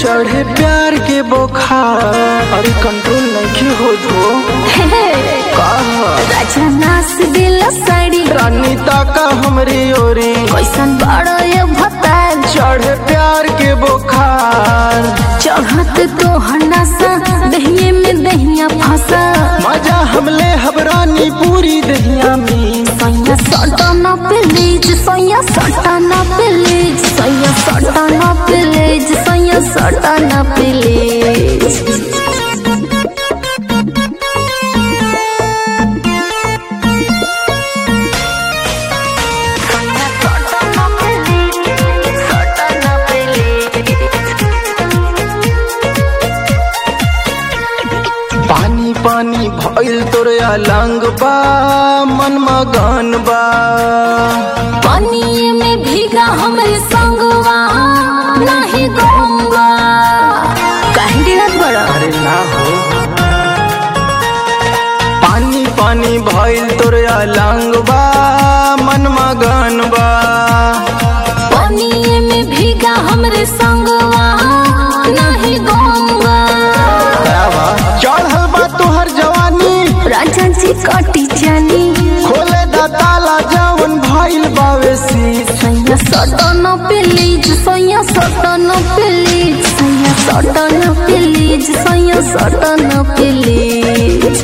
चढ़े प्यार के बोखार अरे कंट्रोल नहीं हो धो राजा नास दिल साड़ी रानी ताका हमरी ओरी कैसन बड़ो ये भतार चढ़े प्यार के बोखार चढ़त तो हनासा दहिए में दहिया फंसा मजा हमले हबरानी पूरी दहिया में सैया सटाना प्लीज सैया सटाना प्लीज सैया सटाना प्लीज सैया सटाना प्लीज पानी पानी भइल तोरे अलंग बा मन मगन बा पानी में भीगा हमरे संगवा नहीं गंगा काहे दिनत बड़ा अरे ना हो पानी पानी भइल तोरे अलंग बा मन मगन बा पानी में भीगा हमरे संगवा नहीं गंगा चढ़ल बा तोहर जवानी राजा जी कटी जानी खोले दा ताला जवन भइल बावे शीश सैया सटन प्लीज सैया सटन प्लीज सैया सटन प्लीज सैया सटन प्लीज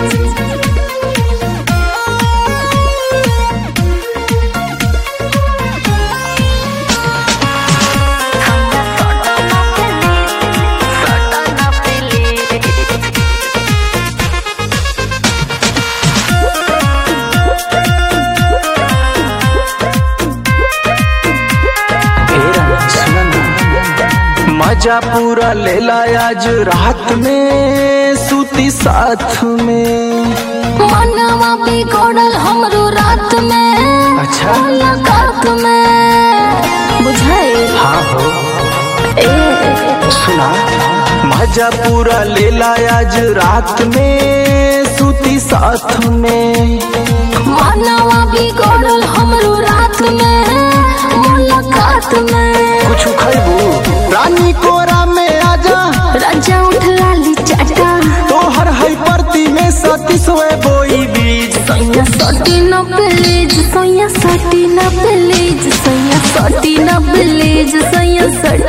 मजा पूरा लेला आज रात में सूती साथ में मनवा बिगड़ल हमरो रात में अच्छा। मुलाकात में बुझाए हाँ हो ए सुना मजा पूरा लेला आज रात में सूती साथ में मनवा बिगड़ल हमरो रात में मुलाकात में कुछ खैबू रानी कोरा में आजा राजा उठ लाली चाटा तोहर है परती में सतीसवे बोई बीज सैया सटी न प्लीज सैया सटी न प्लीज सैया सटी न प्लीज सैया सटी